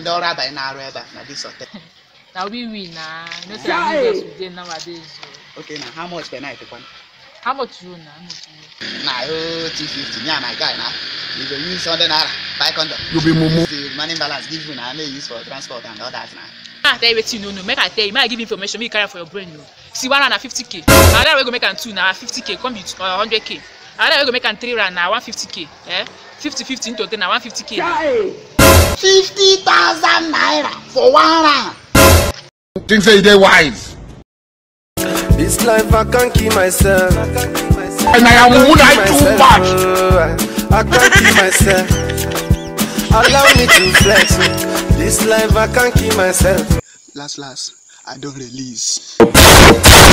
ndị ọrụ abalị na-arụ ebe a na dis hotel na we we na you know say na business we dey nowadays o okay na how much per night kwan how much you owe na how much you owe. na oh two fifty me and my guy na we go use hundred naira buy condom You be mumu. the remaining balance give you na make you use for transport and all that na. ah tell you wetin you no know make i tell you make i give you information make you carry am for your brain o see one round na fifty k another wey go make am two na fifty k come be uh, hundred k another wey go make am three round na one fifty k eh fifty fifty into ten na one fifty k. fifty thousand naira for one round. Think say you dey wise. This life I can't keep myself. And I am who I too much. much. I can't keep myself. Allow me to flex. This life I can't keep myself. last last i don release.